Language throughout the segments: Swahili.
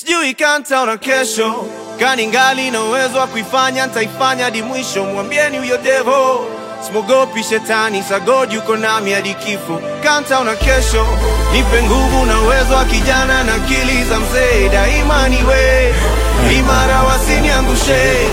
sijui kantaona kesho kani ngali na uwezo wa kuifanya ntaifanya hadi mwisho mwambieni huyo devo simogopi shetani sagod yuko nami hadi kifo kantaona kesho nipe nguvu na uwezo wa kijana na akili za mzee daima niwe imara wasiniangushe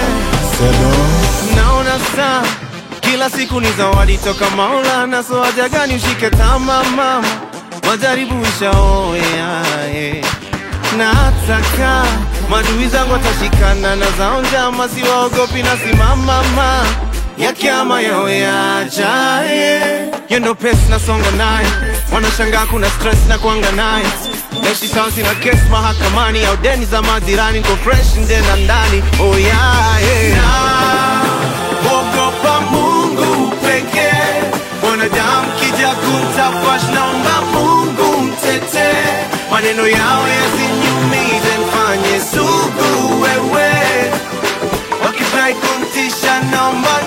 naona saa kila siku ni zawadi toka Maulana, so haja gani ushike tama mama, majaribu ishaoya eh. na hataka madui zangu watashikana na zao njama, siwaogopi na simama ma ya kiama yao yajaye, hiyo ndo pesi nasonga naye, wanashangaa kuna stress na kuanga naye Naishi sawa sina kesi mahakamani au deni za majirani, niko fresh nje na ndani, oh yeah, yeah. Ogopa Mungu pekee, mwanadamu kija kumtafash, naomba Mungu mtete, maneno yao yasiniumize, mfanye sugu wewe, wakifurahi kumtisha, naomba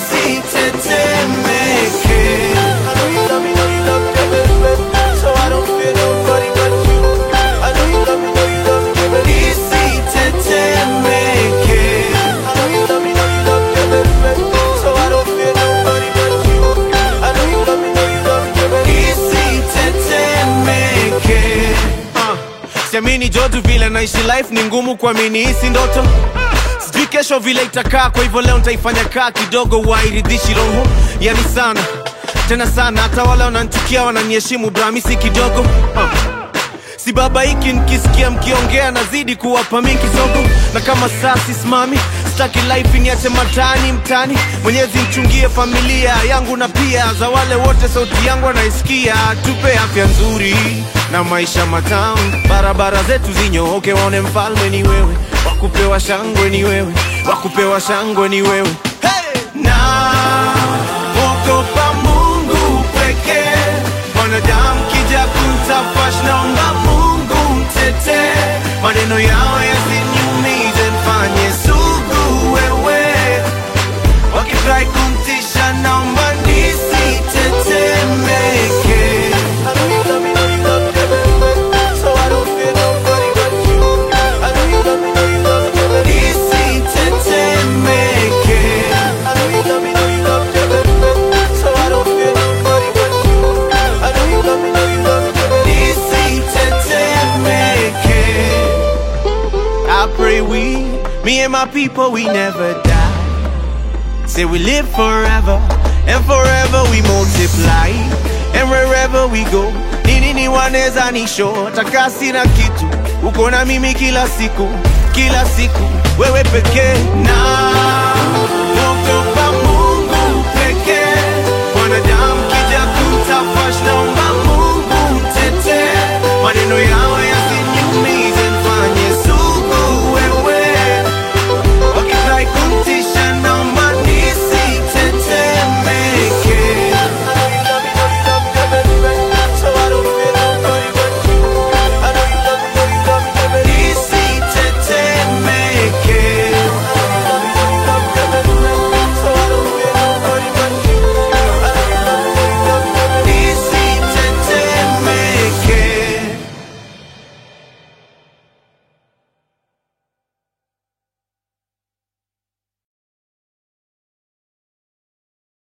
nisitetemeke. I know you love me, know you love me, baby, so I don't fear nobody but you. I know you love me, know you love me, baby, nisitetemeke. I know you love me, know you love me, baby, so I don't fear nobody but you. I know you love me, know you love me, baby, nisitetemeke. Uh, Siamini jodu vile naishi life ni ngumu kuamini hisi ndoto sijui kesho vile itakaa kwa hivyo leo nitaifanya kaa kidogo wairidhishi roho yani sana tena sana hata wale wananchukia wananiheshimu bramisi kidogo uh. si baba hiki nikisikia mkiongea nazidi kuwapa mi kisogo na kama saa sisimami staki life niache matani mtani mwenyezi mchungie familia yangu na pia za wale wote sauti yangu wanaisikia tupe afya nzuri na maisha matamu barabara zetu zinyooke waone mfalme ni wewe wakupewa shangwe ni wewe wakupewa shangwe ni wewe hey! na ogopa mungu pekee mwanadamu kija kumtafash naomba mungu mtete maneno yao yasiniumize mfanye sugu wewe wakifurahi kumtisha naomba nisitetemeke I know you love me, know you love me, baby, so I don't fear nobody but you. I know you love me, know you love me, baby, nisitetemeke. I know you love me, know you love me, baby, so I don't fear nobody but you. I know you love me, know you love me, baby, nisitetemeke. I pray we, me and my people, we never die. Say we live forever, and forever we multiply, and wherever we go, nini ni waneza nisho, takasi na kitu, uko na mimi kila siku, kila siku, wewe pekee na